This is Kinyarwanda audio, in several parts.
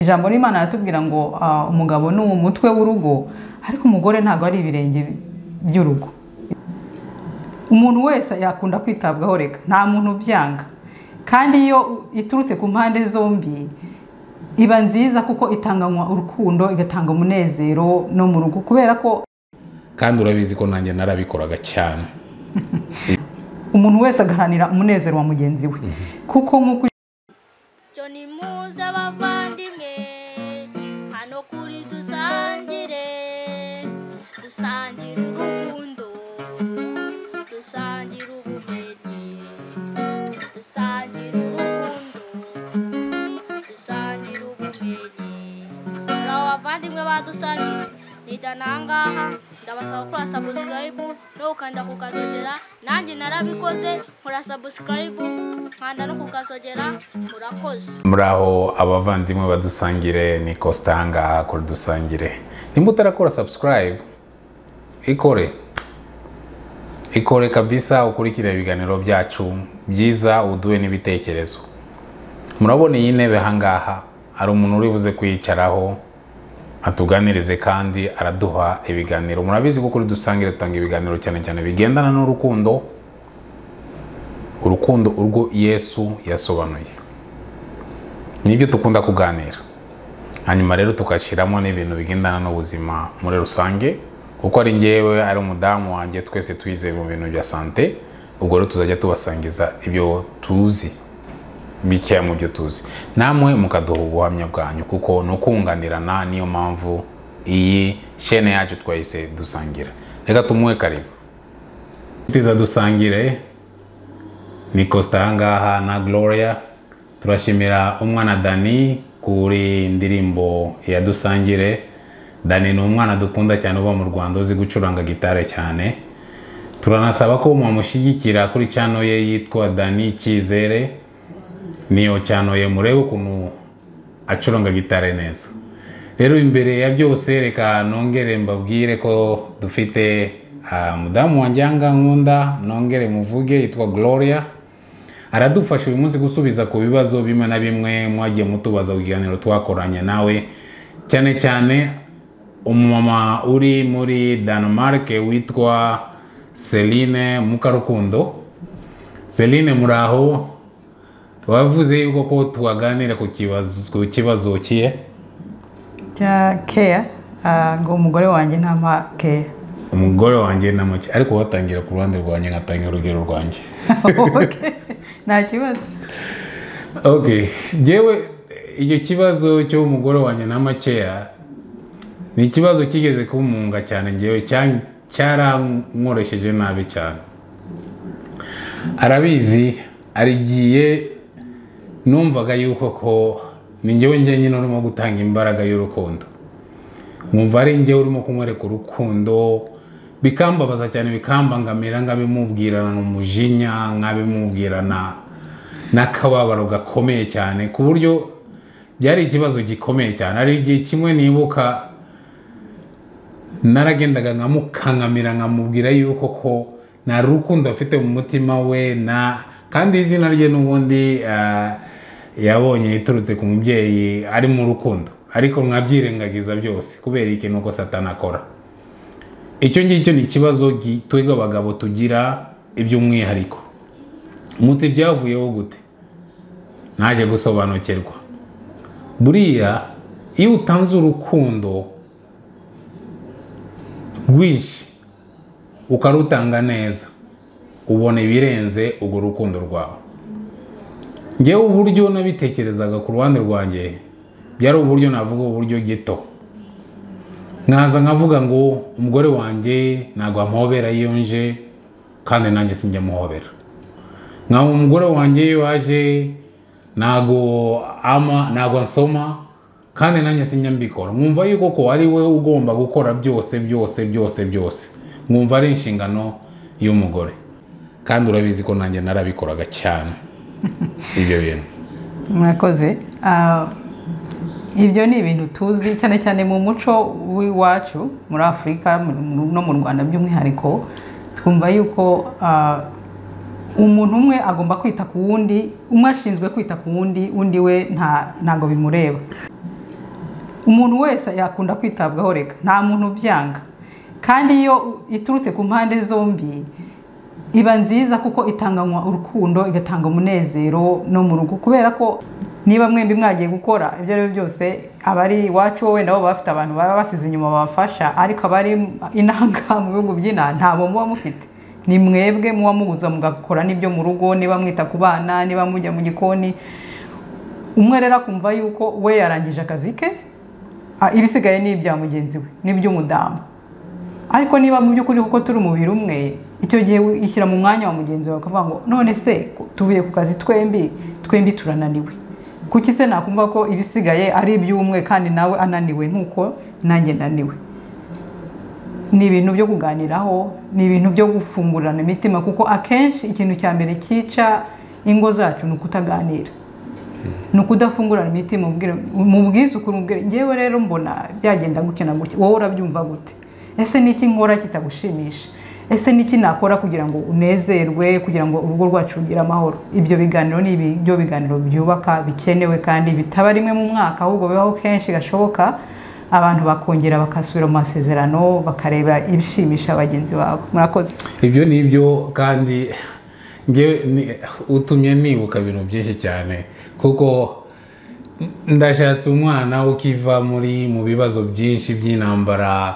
ijambo n'imana aratubwira ngo ah, umugabo ni umutwe w'urugo ariko umugore ntabwo ari ibirenge by'urugo umuntu wese yakunda kwitabwaho reka nta muntu ubyanga kandi iyo iturutse ku mpande zombi iba nziza kuko itanganywa urukundo igatanga umunezero no mu rugo kubera ko kandi urabizi ko nanjye narabikoraga cyane umuntu wese agaharanira umunezero wa mugenzi we kuko nk'uko cyo ni muze abavandimwe hano kuri dusangire dusangire urukundo dusangire ubumenyi dusangire urukundo dusangire ubumenyi hari abavandimwe badusangire nidanangaha ndabasaba gukora sabusikarayibu no gukanda ku kazogera nanjye narabikoze nkora sabusikarayibu nkanda no ku kazogera murakoze muri aho abavandimwe badusangire ni kositanga kora dusangire nimba utarakora subscribe ikore ikore kabisa ukurikire ibiganiro byacu byiza uduhe n'ibitekerezo murabona iyi ntebe ahangaha hari umuntu uri buze kuyicaraho atuganirize kandi araduha ibiganiro murabizi ko kuri dusangire dutanga ibiganiro cyane cyane bigendana n'urukundo urukundo urwo yesu yasobanuye nibyo dukunda kuganira hanyuma rero tugashyiramo n'ibintu bigendana n'ubuzima muri rusange kuko ari ngewe ari umudamu wanjye twese twize mu bintu bya sante ubwo rero tuzajya tubasangiza ibyo tuzi bikeya mu byo tuzi namwe mukaduha ubuhamya bwanyu kuko ni ukunganirana niyo mpamvu iyi shene yacu twahise dusangira reka tumuhe karibu tiza dusangire ni costa ahangaha na gloria turashimira umwana dani kuri indirimbo ya dusangire dani ni umwana dukunda cyane uba mu rwanda uzi gucuranga gitare cyane turanasaba ko mwamushyigikira kuri cano ye yitwa dani cyizere niyo cyanoye murebe ukuntu acuranga gitare neza rero imbere ya byose reka nongere mbabwire ko dufite ah, mudamu wanjye ahangaha nkunda nongere muvuge yitwa gloria aradufasha uyu munsi gusubiza ku bibazo bimwe na bimwe mwagiye mutubaza ku kiganiro twakoranye nawe cyane cyane umumama uri muri Denmark witwa Celine Mukarukundo Celine muraho wavuze yuko ko twaganira ku kibazo ku kibazo kiye bya keya ah, ngo umugore wanjye ntampa keya umugore wanjye na muke ariko watangira ku ruhande rwanjye nkatangira urugero rwanjye Okay. nta kibazo okay yewe icyo kibazo cy'umugore wanjye na makeya ni ikibazo kigeze kumunga cyane ngewe cya- cyarankoroshyeje nabi cyane arabizi arigiye numvaga yuko ko ni ngewe njyenyine urimo gutanga imbaraga y'urukundo nkumva ari njyewe urimo kumwereka urukundo bikambabaza cyane bikambangamira nkabimubwirana umujinya nkabimubwirana n'akababaro gakomeye cyane ku buryo byari ikibazo gikomeye cyane hari igihe kimwe nibuka naragendaga nkamukankamira nkamubwira yuko ko nta rukundo afite mu mutima we na kandi izina rye n'ubundi ah, yabonye iturutse ku mubyeyi ari mu rukundo ariko nkabyirengagiza byose kubera ikintu ko satani akora icyo ngicyo ni ikibazo gi- twebwe abagabo tugira iby'umwihariko muti byavuyeho gute naje gusobanukirwa buriya iyo utanze urukundo rwinshi ukarutanga neza ubona ibirenze urwo rukundo rwawe ngewe uburyo nabitekerezaga ku ruhande rwanjye byari uburyo navuga uburyo gito nkaza nkavuga ngo umugore wanjye ntabwo amuhobera iyo nje kandi nanjye sinjya amuhobera nkaba umugore wanjye iyo waje ntabwo ama ntabwo ansoma kandi nanjye sinjya mbikora nkumva yuko ko ari we ugomba gukora byose byose byose byose nkumva ari inshingano y'umugore kandi urabizi ko nanjye narabikoraga cyane ibyo bintu mwakoze Ah, ibyo ni ibintu tuzi cyane cyane mu muco w'iwacu muri afurika mu- mu- no mu rwanda by'umwihariko twumva yuko ah, umuntu umwe agomba kwita ku wundi umwe ashinzwe kwita ku wundi undi we nta ntabwo bimureba umuntu wese yakunda kwitabwaho reka nta muntu ubyanga kandi iyo iturutse ku mpande zombi iba nziza kuko itanganywa urukundo igatanga umunezero no mu rugo kubera ko niba mwembi mwagiye gukora ibyo ari byo byose abari iwacu wowe nabo baba bafite abantu baba basize inyuma babafasha ariko abari inanga mu bihugu by'ina ntabwo muba mufite ni mwebwe muba mubuza mugakora n'ibyo mu rugo niba mwita ku bana niba mujya mu gikoni umwe rero akumva yuko we yarangije akazi ke ah, ibisigaye ni ibya mugenzi we n'iby'umudamu ariko niba mu by'ukuri kuko turi umubiri umwe icyo gihe wishyira mu mwanya wa mugenzi wawe ukavuga ngo none se tuvuye ku kazi twembi twembi turananiwe kuki se nakumva ko ibisigaye ari iby'umwe kandi nawe ananiwe nk'uko nanjye naniwe ni ibintu byo kuganiraho ni ibintu byo gufungurana imitima kuko akenshi ikintu cya mbere cyica ingo zacu ni ukutaganira ni ukudafungurana imitima ubwira- mu bwizukuru ubwira ngewe rero mbona byagenda gutya na gutya wowe urabyumva gute ese ni iki nkora kitagushimisha ese ni iki nakora kugira ngo unezerwe kugira ngo urugo rwacu rugire amahoro ibyo biganiro ni ibi- byo biganiro byubaka bikenewe kandi bitaba rimwe mu mwaka ahubwo bibaho kenshi gashoboka abantu bakongera bakasubira mu masezerano bakareba ibishimisha bagenzi babo murakoze ibyo ni ibyo kandi ngewe ni- utumye nibuka ibintu byinshi cyane kuko ndashatse umwana ukiva muri mu bibazo byinshi by'intambara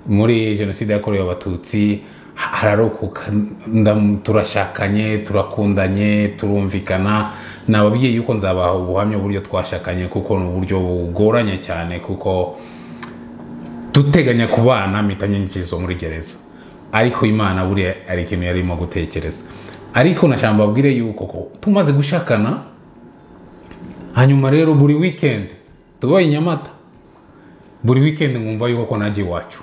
muri jenoside yakorewe abatutsi ha- hararokoka ndam- turashakanye turakundanye turumvikana ni ababyeyi yuko nzabaha ubuhamya uburyo twashakanye kuko ni uburyo bugoranye cyane kuko duteganya ku bana imitanyinjizo muri gereza ariko imana buriya hari ikintu yari irimo gutekereza ariko nashamba babwire yuko ko tumaze gushakana hanyuma rero buri wikendi tuba i nyamata buri wikendi nkumva yuko ko najya iwacu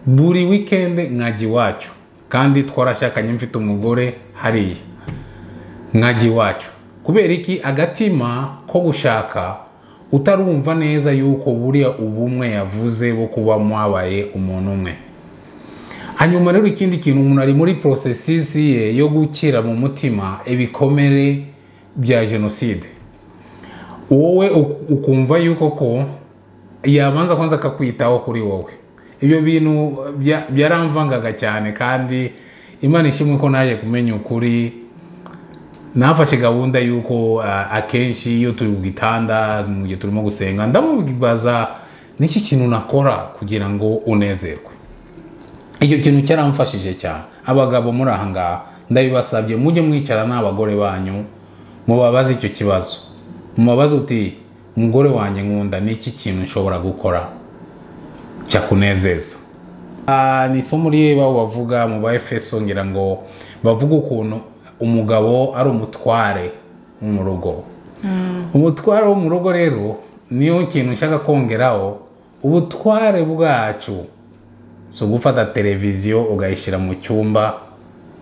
buri wikendi nkajya iwacu kandi twarashakanye mfite umugore hariya nkajya iwacu kubera iki agatima ko gushaka utarumva neza yuko buriya ubumwe yavuze bo kuba mwabaye umuntu umwe hanyuma rero ikindi kintu umuntu ari muri porosesisi ye yo gukira mu mutima ibikomere bya jenoside wowe uk- ukumva yuko ko yabanza kwanza akakwitaho kuri wowe ibyo bintu bya- byaramvangaga cyane kandi imana ishimwe ko naje kumenya ukuri nafashe gahunda y'uko ah, akenshi iyo turi ku gitanda mu gihe turimo gusenga ndamubaza niki kintu nakora kugira ngo unezerwe icyo kintu cyaramfashije cyane abagabo muri aha ngaha ndabibasabye mujye mwicara n'abagore banyu mubabaze icyo kibazo mubabaze uti umugore wanjye nkunda niki kintu nshobora gukora cyakunezeza Ah, ni isomo ry'abo bavuga mu ba efeso ngira ngo bavuga ukuntu umugabo ari umutware wo mu rugo umutware wo mu rugo rero niyo kintu nshaka kongeraho ubutware bwacu si ugufata televiziyo ugayishyira mu cyumba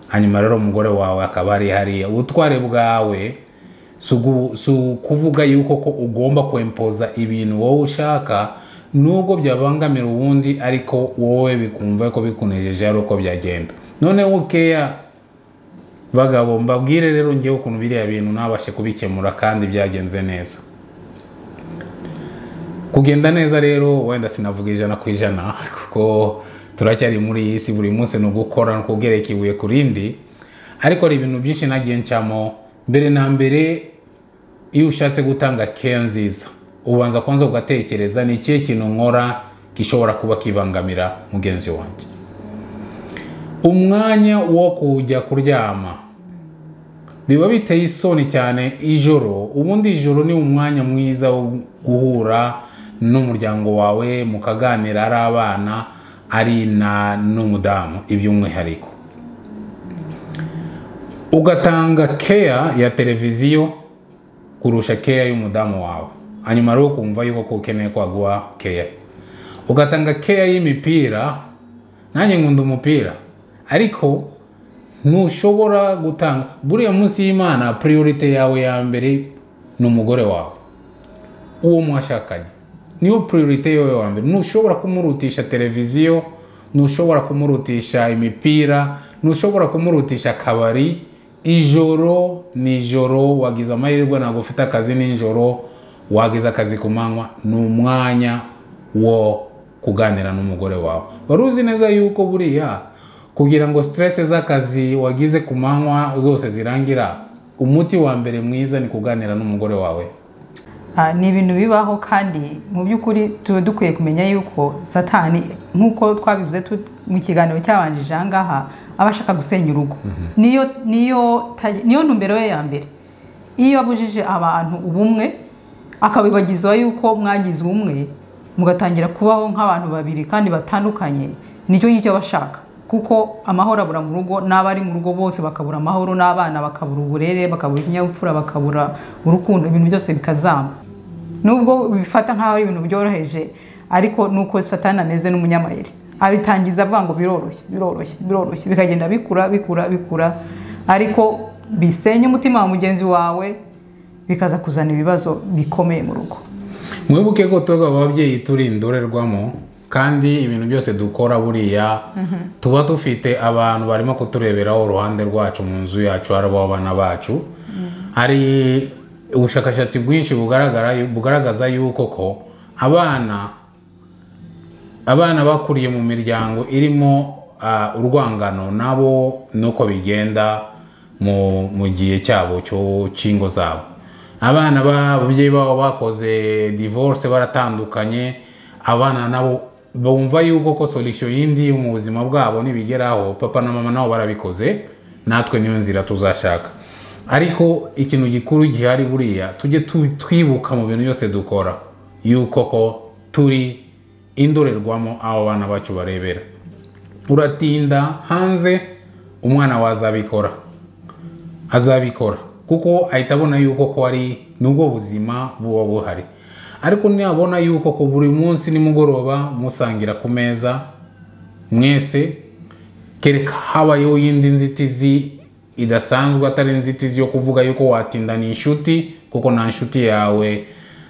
hanyuma rero umugore wawe akaba ari hariya ubutware bwawe si ugu- si ukuvuga yuko ko ugomba kwempoza ibintu wowe ushaka nubwo byabangamira uwundi ariko wowe bikumva ko bikunejeje ari uko byagenda noneho ukeya bagabo mbabwire rero ngewe ukuntu biriya bintu nabashe kubikemura kandi byagenze neza kugenda neza rero wenda sinavuga ijana ku ijana kuko turacyari muri iyi si buri munsi ni ugukora ni ukugereka ibuye ku rindi ariko hari ibintu byinshi nagiye ncamo mbere na mbere iyo ushatse gutanga care nziza ubanza kwanza ugatekereza ni ikihe kintu nkora gishobora kuba kibangamira mugenzi wanjye umwanya wo kujya kuryama biba biteye isoni cyane ijoro ubundi ijoro ni umwanya mwiza wo guhura n'umuryango wawe mukaganira ari abana ari na n'umudamu iby'umwihariko ugatanga keya ya televiziyo kurusha keya y'umudamu wawe hanyuma rero ukumva yuko ko ukeneye kwaguha keya ugatanga keya y'imipira nanjye nkunda umupira ariko ntushobora gutanga buriya munsi y'imana priorite yawe ya mbere ni umugore wawe uwo mwashakanye niyo priorite yawe ya mbere ntushobora kumurutisha televiziyo ntushobora kumurutisha imipira ntushobora kumurutisha akabari ijoro ni ijoro wagize amahirwe ntabwo ufite akazi nijoro wagize akazi ku manywa ni umwanya wo kuganira n'umugore wawe wari uzi neza yuko buriya kugira ngo siteresi z'akazi wagize ku manywa zose zirangira umuti wa mbere mwiza ni kuganira n'umugore wawe Ah, ni ibintu bibaho kandi mu by'ukuri tuba dukwiye kumenya yuko satani nk'uko twabivuze tu- mu kiganiro cyabanjije aha ngaha aba ashaka gusenya urugo niyo niyo ta- niyo ntumbero ye ya mbere iyo abujije abantu ubumwe akabibagizaho yuko mwagize ubumwe mugatangira kubaho nk'abantu babiri kandi batandukanye nicyo ngicyo aba ashaka kuko amahoro abura mu rugo n'abari mu rugo bose bakabura amahoro n'abana bakabura uburere bakabura ikinyabupfura bakabura urukundo ibintu byose bikazamba nubwo bifata nk'aho ari ibintu byoroheje ariko ni uko satani ameze n'umunyamayeri abitangiza avuga ngo biroroshye biroroshye biroroshye bikagenda bikura bikura bikura ariko bisenya umutima wa mugenzi wawe bikaza kuzana ibibazo bikomeye mu rugo mwibuke ko twebwe ababyeyi turi indorerwamo kandi ibintu byose dukora buriya tuba dufite abantu barimo kutureberaho uruhande rwacu mu nzu yacu ari abana bacu hari ubushakashatsi bwinshi bugaragara bugaragaza yuko ko abana abana bakuriye mu miryango irimo ah, urwangano nabo nuko bigenda mu mu gihe cyabo cyo- cy'ingo zabo abana babyeyi babo bakoze divorce baratandukanye abana nabo bumva yuko ko solution yindi mu buzima bwabo nibigeraho papa na mama nabo barabikoze natwe niyo nzira tuzashaka ariko ikintu gikuru gihari buriya tujye tu- twibuka mu bintu byose dukora yuko ko turi indorerwamo abo bana bacu barebera uratinda hanze umwana wawe azabikora azabikora kuko ahita abona yuko ko ari nubwo buzima buba buhari ariko nabona yuko ko buri munsi nimugoroba musangira ku meza mwese kereka habayeho iyindi nzitizi idasanzwe atari inzitizi yo kuvuga yuko watinda ni inshuti kuko nta nshuti yawe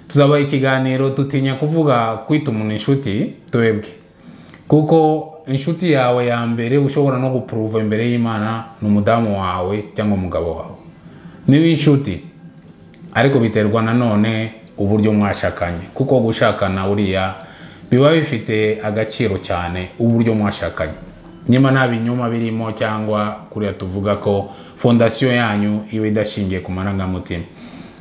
tuzabaha ikiganiro dutinya kuvuga kwita umuntu inshuti twebwe kuko inshuti yawe ya mbere ushobora no gupuruva imbere y'imana ni umudamu wawe cyangwa umugabo wawe niba inshuti ariko biterwa nanone uburyo mwashakanye kuko gushakana buriya biba bifite agaciro cyane uburyo mwashakanye nyuma nta binyoma birimo cyangwa kuriya tuvuga ko fondasiyo yanyu iba idashingiye ku marangamutima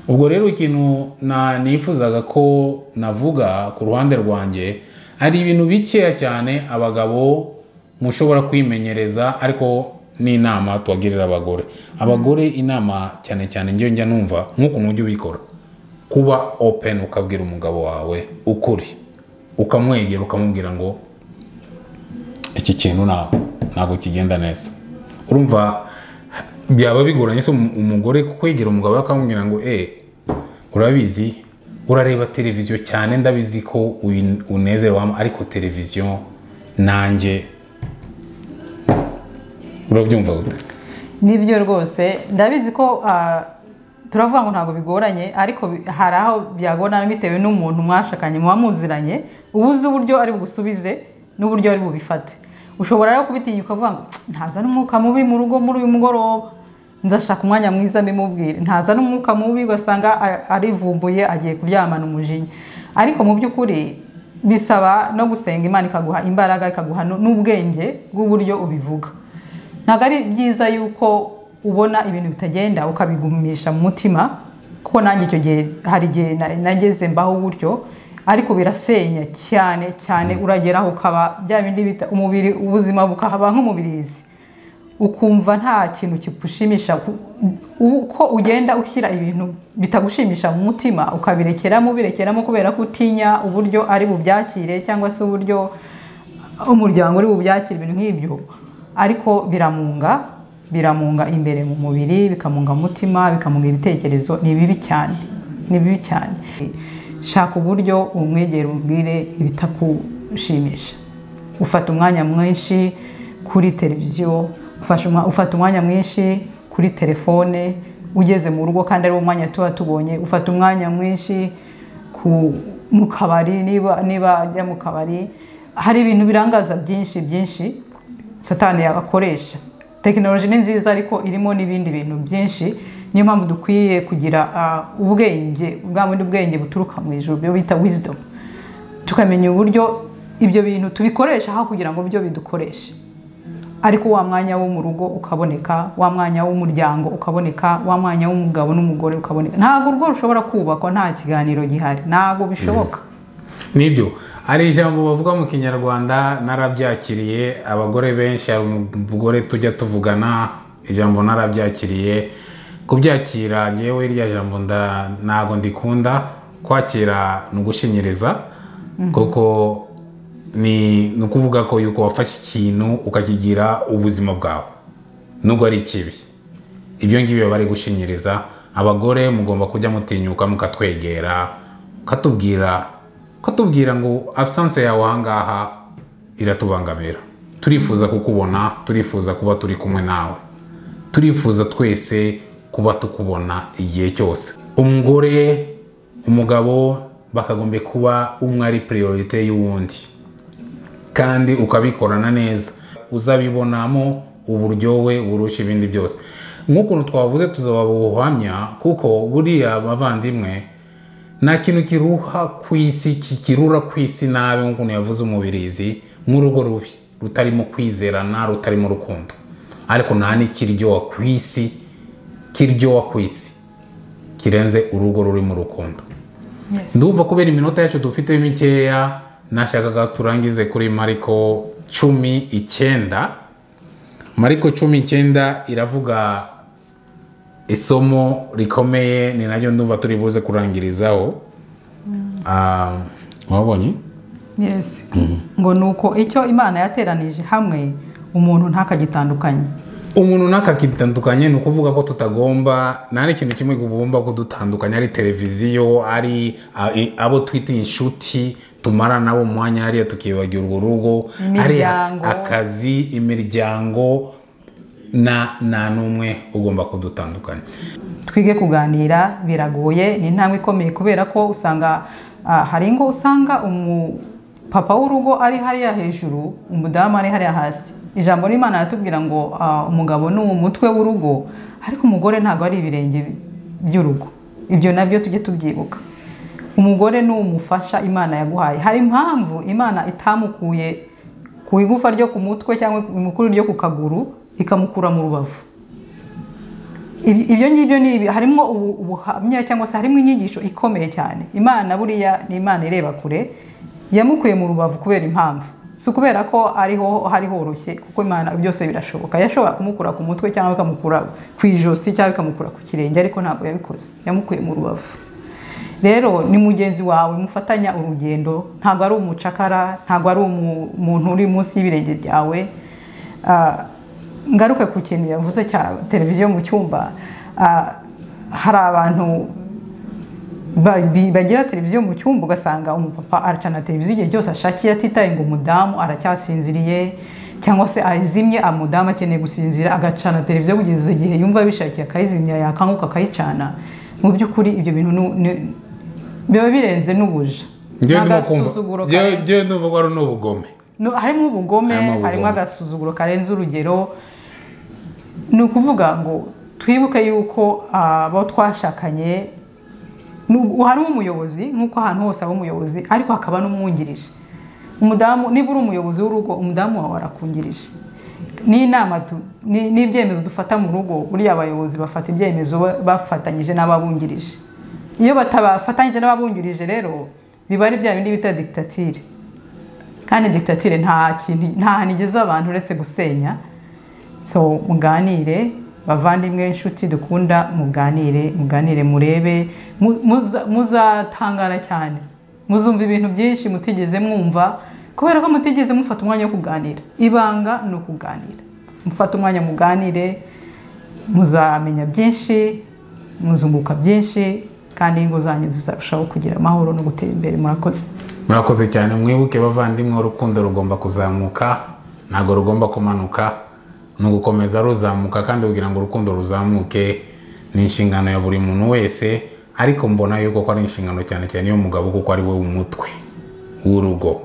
ubwo rero ikintu na- nifuzaga ko navuga ku ruhande rwanjye hari ibintu bikeya cyane abagabo mushobora kwimenyereza ariko n'inama tubagirira abagore abagore inama cyane cyane njyewe njya numva nk'ukuntu ujya ubikora kuba open ukabwira umugabo wawe ukuri ukamwegera ukamubwira ngo iki kintu nta- ntabwo kigenda neza urumva byaba bigoranye se umu- umugore kwegera umugabo we akamubwira ngo eh urabizi urareba televiziyo cyane ndabizi ko uyi- unezerwamo ariko televiziyo nanjye urabyumva gute nibyo rwose ndabizi ko ah, turavuga ngo ntabwo bigoranye ariko bi- hari aho byagorana bitewe n'umuntu mwashakanye muba muziranye uba uzi uburyo ari bugusubize n'uburyo ari bubifate ushobora rero kubitinya ukavuga ngo ntazana umwuka mubi mu rugo muri uyu mugoroba nzashaka umwanya mwiza mbimubwire ntazana umwuka mubi ugasanga a- arivumbuye agiye kuryamana umujinya ariko mu by'ukuri bisaba no gusenga imana ikaguha imbaraga ikaguha nu- n'ubwenge bw'uburyo ubivuga ntabwo ari byiza yuko ubona ibintu bitagenda ukabigumisha mu mutima kuko nanjye icyo gihe hari igihe na- nageze mbaho gutyo ariko birasenya cyane cyane urageraho ukaba bya bindi bita umubiri ubuzima bukahaba nk'umubirizi ukumva nta kintu kigushimisha ku- uko ugenda ushyira ibintu bitagushimisha mu mutima ukabirekeramo ubirekeramo kubera ko utinya uburyo ari bubyakire cyangwa se uburyo umuryango uri bubyakire ibintu nk'ibyo ariko biramunga biramunga imbere mu mubiri bikamunga mu mutima bikamunga ibitekerezo ni bibi cyane ni bibi cyane shaka uburyo umwegera umubwire ibitakushimisha ufata umwanya mwinshi kuri televiziyo ufasha umwa- ufata umwanya mwinshi kuri telefone ugeze mu rugo kandi ari wo mwanya tuba tubonye ufata umwanya mwinshi ku, mu kabari niba niba ajya mu kabari hari ibintu birangaza byinshi byinshi satani yabakoresha tekinoloji ni nziza ariko irimo n'ibindi bintu byinshi niyo mpamvu dukwiye kugira ah, ubwenge bwa bundi bwenge buturuka mu ijuru byo bita wisdom tukamenya uburyo ibyo bintu tubikoresha aho kugira ngo byo bidukoreshe ariko wa mwanya wo mu rugo ukaboneka wa mwanya w'umuryango ukaboneka wa mwanya w'umugabo n'umugore ukaboneka ntabwo urugo rushobora kubakwa nta kiganiro gihari ntabwo bishoboka nibyo hari ijambo bavuga mu kinyarwanda narabyakiriye abagore benshi hari umugore tujya tuvugana ijambo narabyakiriye kubyakira ngewe rya jambo nda- ntabwo ndikunda kwakira ni ugushinyiriza kuko ni ni ukuvuga ko yuko wafashe ikintu ukakigira ubuzima bwawe nubwo ari ikibi ibyo ngibyo baba bari gushinyiriza abagore mugomba kujya mutinyuka mukatwegera ukatubwira ukatubwira ngo abusanse yawe ahangaha iratubangamira turifuza kukubona turifuza kuba turi kumwe nawe turifuza twese kuba tukubona igihe cyose umugore umugabo bakagombye kuba umwe ari priorite y'uwundi kandi ukabikorana neza uzabibonamo uburyohe burusha ibindi byose nk'ukuntu twavuze tuzaba ubuhamya kuko buriya bavandimwe nta kintu kiruha ku isi kikirura ku isi nabi nk'ukuntu yavuze umubirizi nk'urugo rubi rutarimo kwizerana rutarimo urukundo ariko nta n'ikiryoha ku isi kiryoha ku isi kirenze urugo rurimo urukundo ndumva kubera iminota yacu dufite mikeya nashakaga turangize kuri mariko cumi icyenda mariko cumi icyenda iravuga isomo rikomeye ni naryo ndumva turi buze kurangirizaho Ah, wabonye Yes. ngo ni uko icyo imana yateranije hamwe umuntu ntakagitandukanye umuntu ntakakitandukanye ni ukuvuga ko tutagomba nta n'ikintu kimwe tugomba kudutandukanya ari televiziyo ari a- i- abo twita inshuti tumara nabo umwanya hariya tukibagira urwo rugo ari Imiryango. akazi imiryango na nta n'umwe ugomba kudutandukanya twige kuganira biragoye ni intambwe ikomeye kubera ko usanga ah, hari ingo usanga umu papa w'urugo ari hariya hejuru umudamu ari hariya hasi ijambo ry'imana ratubwira ngo ah, umugabo ni umutwe w'urugo ariko umugore ntabwo ari ibirenge by'urugo ibyo nabyo tujye tubyibuka umugore ni umufasha imana yaguhaye hari impamvu imana itamukuye ku igufa ryo ku mutwe cyangwa imukuru ryo ku kaguru ikamukura mu rubavu Ibi- ibyo ngibyo ni ibi harimo ubu- ubuhamya cyangwa se harimo inyigisho ikomeye cyane imana buriya ni imana ireba kure yamukuye mu rubavu kubera impamvu si ukubera ko ariho hari horoshye kuko imana byose birashoboka yashobora kumukura ku mutwe cyangwa ikamukura ku ijosi cyangwa ikamukura ku kirenge ariko ntabwo yabikoze yamukuye mu rubavu rero ni mugenzi wawe mufatanya urugendo ntabwo ari umucakara ntabwo ari umu- umuntu uri munsi y'ibirenge byawe Ah, ngaruke ku kintu yavuze cya televiziyo mu cyumba ah, hari abantu ba- bi- bagira televiziyo mu cyumba ugasanga umupapa aracana televiziyo igihe cyose ashakiye atitaye ngo umudamu aracyasinziriye cyangwa se ayizimye umudamu akeneye gusinzira agacana televiziyo kugeza igihe yumva bishakiye akayizimya yakanguka akayicana mu by'ukuri ibyo bintu ni- ni- biba birenze n'ubuja njyewe ndimo kumva n'agasuzuguro njyewe- karenze- njyewe ndumva ko ari n'ubugome no, harimo ubugome Harimo ubugome. harimo agasuzuguro karenze urugero ni ukuvuga ngo twibuke yuko abo twashakanye nu- hari umuyobozi nk'uko ahantu hose haba umuyobozi ariko hakaba n'umwungirije umudamu niba uri umuyobozi w'urugo umudamu wawe arakungirije n'inama tu- ni- n'ibyemezo dufata mu rugo buriya abayobozi bafata ibyemezo ba- bafatanyije n'ababungirije iyo batabafatanyije n'ababungirije rero biba ari bya bindi bita digitatire kandi digitatire nta kintu nta hantu igeza abantu uretse gusenya so muganire bavandimwe inshuti dukunda muganire muganire murebe mu- muza- muzatangara cyane muzumva ibintu byinshi mutigeze mwumva kubera ko mutigeze mufata umwanya wo kuganira ibanga ni ukuganira mufate umwanya muganire muzamenya byinshi muzunguka byinshi kandi ingo zanyu zizarushaho kugira amahoro no gutera imbere murakoze murakoze cyane mwibuke bavandimwe urukundo rugomba kuzamuka ntabwo rugomba kumanuka ni ugukomeza ruzamuka kandi kugira ngo urukundo ruzamuke ni inshingano ya buri muntu wese ariko mbona yuko ko ari inshingano cyane cyane y'umugabo kuko ari we umutwe w'urugo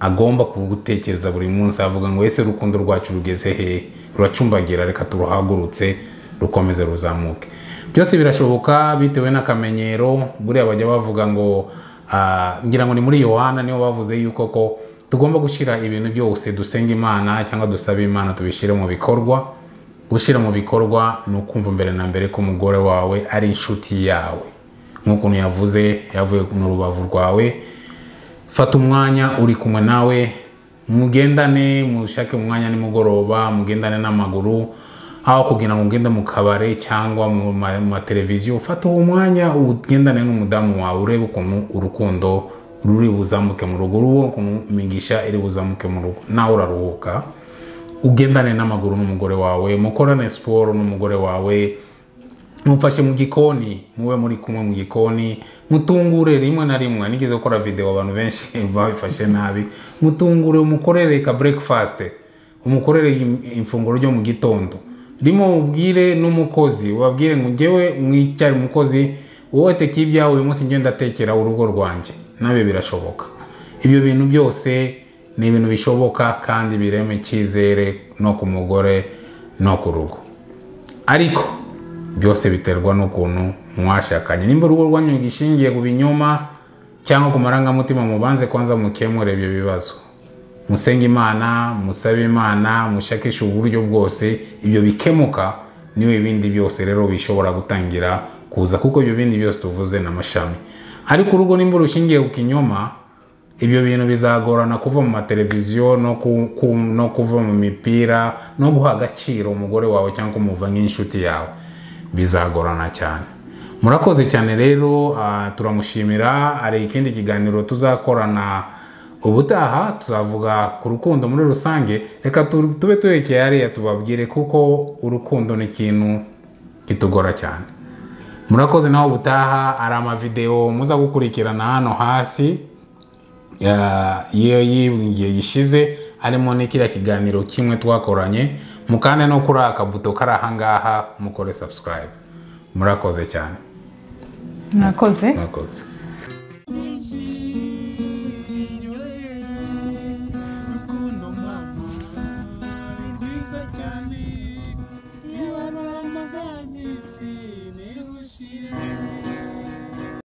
agomba kugutekereza buri munsi avuga ngo ese urukundo rwacu rugeze hehe ruracumbagira reka turuhagurutse rukomeze ruzamuke byose birashoboka bitewe n'akamenyero buriya bajya bavuga ngo ah, ngira ngo ni muri yohana niho bavuze yuko ko tugomba gushyira ibintu byose dusenga imana cyangwa dusaba imana tubishyire mu bikorwa gushyira mu bikorwa ni ukumva mbere na mbere ko umugore wawe ari inshuti yawe nk'ukuntu yavuze yavuye mu rubavu rwawe fata umwanya uri kumwe nawe mugendane mushake umwanya nimugoroba mugendane n'amaguru haba kugira ngo ugende mu kabare cyangwa mu ma- mu mateleviziyo ufate uwo mwanya ugendane n'umudamu wawe urebe ukuntu urukundo ruri buzamuke mu rugo urubo ukuntu imigisha iri buzamuke mu rugo nawe uraruhuka ugendane n'amaguru n'umugore wawe mukorane siporo n'umugore wawe mufashe mu gikoni mube muri kumwe mu gikoni mutungure rimwe na rimwe nigeze gukora videwo abantu benshi babifashe nabi mutungure umukorere ka breakfast umukorere im- ifunguro ryo mu gitondo rimwe mubwire n'umukozi wabwire ngo njyewe mwicyari umukozi wowe tekeye ibyawe uyu munsi ngenda ndatekera urugo rwanjye nawe birashoboka ibyo bintu byose ni ibintu bishoboka kandi birema icyizere no ku mugore no ku rugo ariko byose biterwa n'ukuntu mwashakanye nimba urugo rwanyu gishingiye ku binyoma cyangwa ku marangamutima mubanze kwanza mukemure ibyo bibazo musenge imana musabe imana mushakishe uburyo bwose ibyo bikemuka niyo ibindi byose rero bishobora gutangira kuza kuko ibyo bindi byose tuvuze n'amashami ariko urugo nimba rushingiye ku kinyoma ibyo bintu bizagorana kuva mu mateleviziyo no, ku, ku, no kuva mu mipira no guha agaciro umugore wawe cyangwa kumuva nk'inshuti yawe bizagorana cyane murakoze cyane rero ah, turamushimira hari ikindi kiganiro tuzakorana ubutaha tuzavuga ku rukundo muri rusange reka tu- tube turekeye hariya tubabwire kuko urukundo ni ikintu kitugora cyane murakoze nawe ubutaha hari amavidewo muza gukurikirana hano hasi ya- iyo y'igihe gishize harimo n'ikiriya kiganiro kimwe twakoranye mukande no kuri aka buto kari ahangaha mukore subscribe murakoze cyane mwakoze murakoze rukundo mama ni rwiza cyane iyo ari amaganyisi